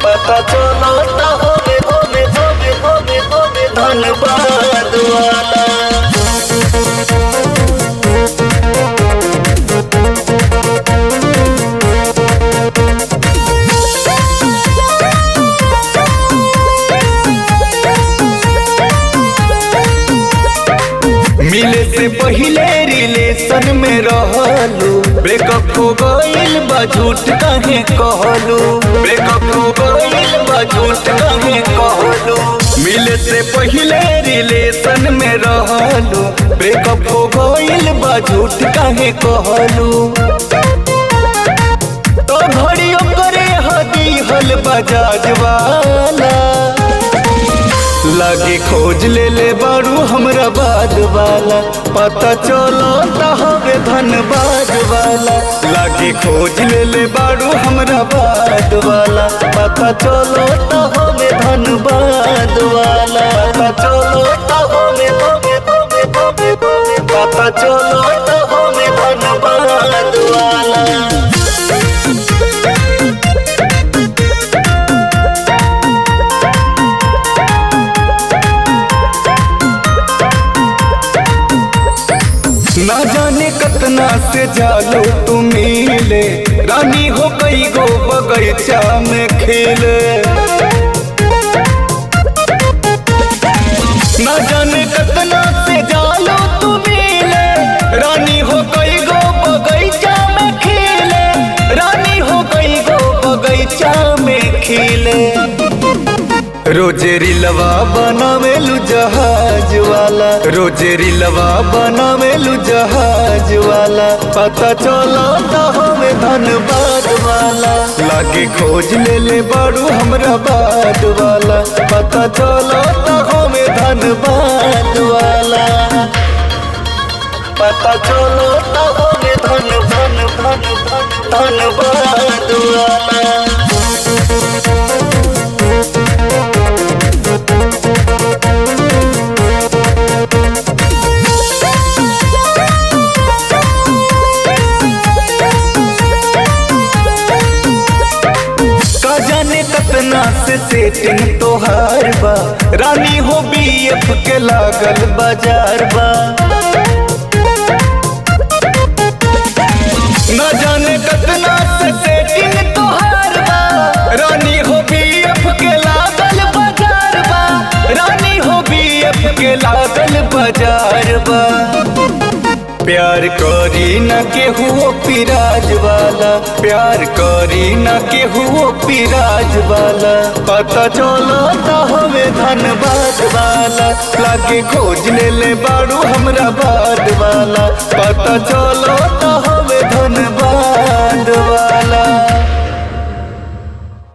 पता चलो ता होवे होवे होवे होवे होवे धनबाद वाला मिले से पहिले रिलेशन में रहलू ब्रेकअप हो गइल बा झूठ काहे कहलू ब्रेकअप हो गइल बा झूठ काहे कहलू मिले से पहिले रिलेशन में रहलू ब्रेकअप हो गइल बा झूठ काहे कहलू तो घड़ियों करे हदी हल बजाज वाला लागे खोज ले ले बारू हमरा बाद वाला पता चलो ता हवे धनबाद वाला लागे खोज ले ले बारू हमरा बाद वाला पता चलो ता हवे धनबाद वाला पता चलो ता हवे हवे हवे हवे हवे पता चलो ता हवे धनबाद वाला ना जाने कतना से जालो तुम मिले रानी हो गई गो बगैचा में खेले ना जाने कतना से जालो तुम मिले रानी हो गई गो बगैचा में खेले रानी हो गई गो बगैचा में खिले रोजे रिलवा बनावेलू जहाज वाला रोजे रिलवा बनावेलू जहाज वाला पता चलो ता हमें धनबाद वाला लागे खोज ले ले बारू हमरा बाद वाला पता चलो ता हमें धनबाद वाला पता चलो ता हमें धन धन धन धन धनबाद वाला का जाने कतना से सेटिंग तोहार बा रानी हो बीएफ के लागल बाजार बा न जाने कतना से सेटिंग तोहार बा रानी हो बीएफ के लागल बाजार बा रानी हो बीएफ के लागल बाजार बा प्यार करी न केहू पिराज वाला प्यार करी न केहू पिराज वाला पता चलो ता हमें धनबाद वाला लागे खोज ले ले बारू हमरा बाद वाला पता चलो ता